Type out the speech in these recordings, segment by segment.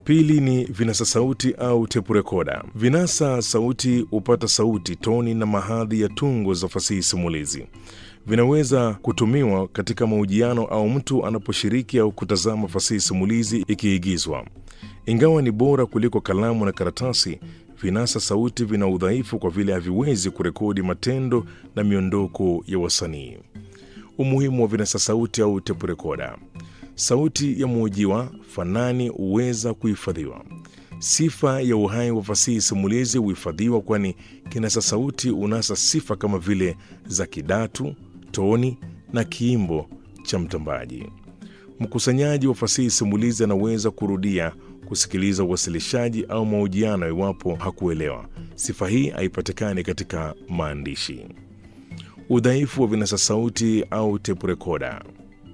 Pili ni vinasa sauti au tepu rekoda. Vinasa sauti hupata sauti, toni na mahadhi ya tungo za fasihi simulizi. Vinaweza kutumiwa katika mahojiano au mtu anaposhiriki au kutazama fasihi simulizi ikiigizwa. Ingawa ni bora kuliko kalamu na karatasi, vinasa sauti vina udhaifu kwa vile haviwezi kurekodi matendo na miondoko ya wasanii. Umuhimu wa vinasa sauti au tepu rekoda. Sauti ya mhojiwa fanani huweza kuhifadhiwa. Sifa ya uhai wa fasihi simulizi huhifadhiwa, kwani kinasa sauti unasa sifa kama vile za kidatu, toni na kiimbo cha mtambaji. Mkusanyaji wa fasihi simulizi anaweza kurudia kusikiliza uwasilishaji au mahojiano iwapo hakuelewa. Sifa hii haipatikani katika maandishi. Udhaifu wa vinasa sauti au tepu rekoda.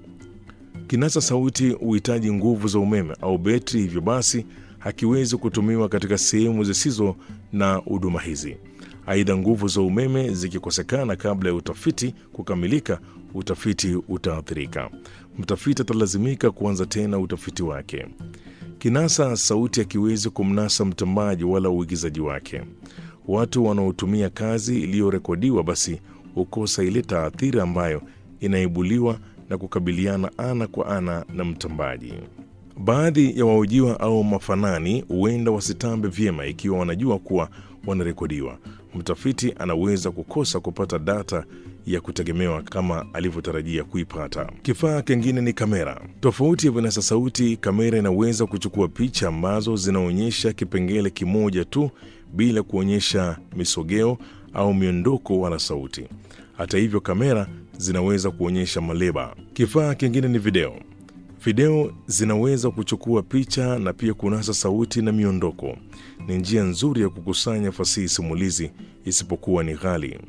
Kinasa sauti huhitaji nguvu za umeme au betri, hivyo basi hakiwezi kutumiwa katika sehemu zisizo na huduma hizi. Aidha, nguvu za umeme zikikosekana kabla ya utafiti kukamilika, utafiti utaathirika. Mtafiti atalazimika kuanza tena utafiti wake. Kinasa sauti hakiwezi kumnasa mtambaji wala uigizaji wake. Watu wanaotumia kazi iliyorekodiwa basi hukosa ile taathira ambayo inaibuliwa na kukabiliana ana kwa ana na mtambaji. Baadhi ya wahojiwa au mafanani huenda wasitambe vyema ikiwa wanajua kuwa wanarekodiwa. Mtafiti anaweza kukosa kupata data ya kutegemewa kama alivyotarajia kuipata. Kifaa kingine ni kamera. Tofauti ya vinasa sauti, kamera inaweza kuchukua picha ambazo zinaonyesha kipengele kimoja tu bila kuonyesha misogeo au miondoko wala sauti. Hata hivyo, kamera zinaweza kuonyesha maleba. Kifaa kingine ni video. Video zinaweza kuchukua picha na pia kunasa sauti na miondoko. Ni njia nzuri ya kukusanya fasihi simulizi, isipokuwa ni ghali.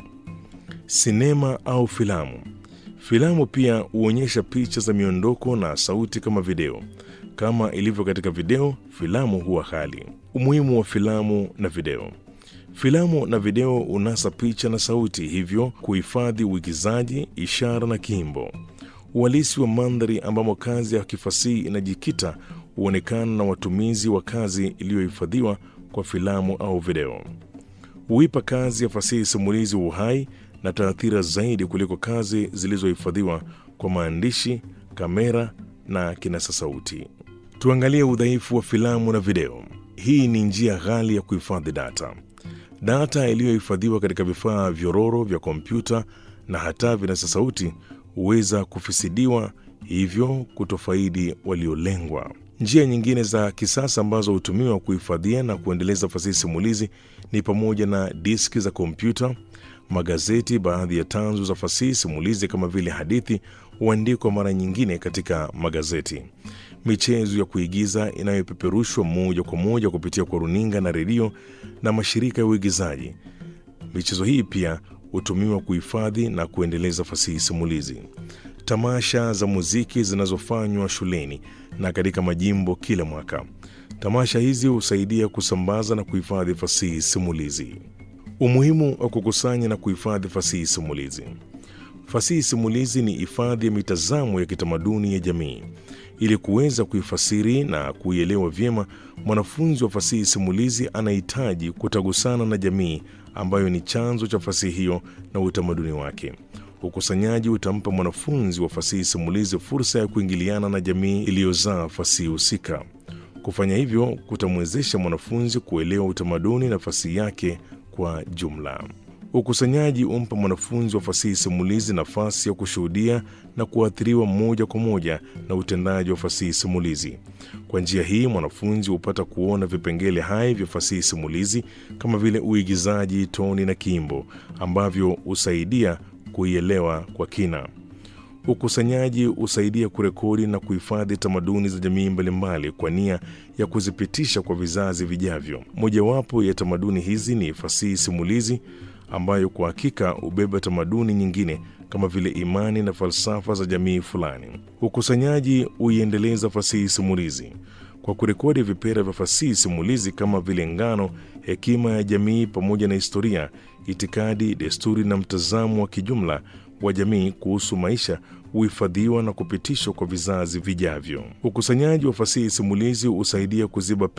Sinema au filamu. Filamu pia huonyesha picha za miondoko na sauti kama video. Kama ilivyo katika video, filamu huwa ghali. Umuhimu wa filamu na video. Filamu na video unasa picha na sauti, hivyo kuhifadhi uigizaji, ishara na kiimbo. Uhalisi wa mandhari ambamo kazi ya kifasihi inajikita huonekana na watumizi wa kazi iliyohifadhiwa kwa filamu au video. Huipa kazi ya fasihi simulizi uhai na taathira zaidi kuliko kazi zilizohifadhiwa kwa maandishi, kamera na kinasa sauti. Tuangalie udhaifu wa filamu na video. Hii ni njia ghali ya kuhifadhi data. Data iliyohifadhiwa katika vifaa vyororo vya kompyuta na hata vinasa sauti huweza kufisidiwa, hivyo kutofaidi waliolengwa. Njia nyingine za kisasa ambazo hutumiwa kuhifadhia na kuendeleza fasihi simulizi ni pamoja na diski za kompyuta, magazeti. Baadhi ya tanzu za fasihi simulizi kama vile hadithi huandikwa mara nyingine katika magazeti. Michezo ya kuigiza inayopeperushwa moja kwa moja kupitia kwa runinga na redio na mashirika ya uigizaji. Michezo hii pia hutumiwa kuhifadhi na kuendeleza fasihi simulizi. Tamasha za muziki zinazofanywa shuleni na katika majimbo kila mwaka. Tamasha hizi husaidia kusambaza na kuhifadhi fasihi simulizi. Umuhimu wa kukusanya na kuhifadhi fasihi simulizi. Fasihi simulizi ni hifadhi ya mitazamo ya kitamaduni ya jamii. Ili kuweza kuifasiri na kuielewa vyema, mwanafunzi wa fasihi simulizi anahitaji kutagusana na jamii ambayo ni chanzo cha fasihi hiyo na utamaduni wake. Ukusanyaji utampa mwanafunzi wa fasihi simulizi fursa ya kuingiliana na jamii iliyozaa fasihi husika. Kufanya hivyo kutamwezesha mwanafunzi kuelewa utamaduni na fasihi yake kwa jumla. Ukusanyaji umpa mwanafunzi wa fasihi simulizi nafasi ya kushuhudia na kuathiriwa moja kwa moja na utendaji wa fasihi simulizi. Kwa njia hii, mwanafunzi hupata kuona vipengele hai vya fasihi simulizi kama vile uigizaji, toni na kiimbo ambavyo husaidia kuielewa kwa kina. Ukusanyaji husaidia kurekodi na kuhifadhi tamaduni za jamii mbalimbali kwa nia ya kuzipitisha kwa vizazi vijavyo. Mojawapo ya tamaduni hizi ni fasihi simulizi ambayo kwa hakika hubeba tamaduni nyingine kama vile imani na falsafa za jamii fulani. Ukusanyaji huiendeleza fasihi simulizi kwa kurekodi vipera vya fasihi simulizi kama vile ngano, hekima ya jamii pamoja na historia, itikadi, desturi na mtazamo wa kijumla wa jamii kuhusu maisha huhifadhiwa na kupitishwa kwa vizazi vijavyo. Ukusanyaji wa fasihi simulizi husaidia kuziba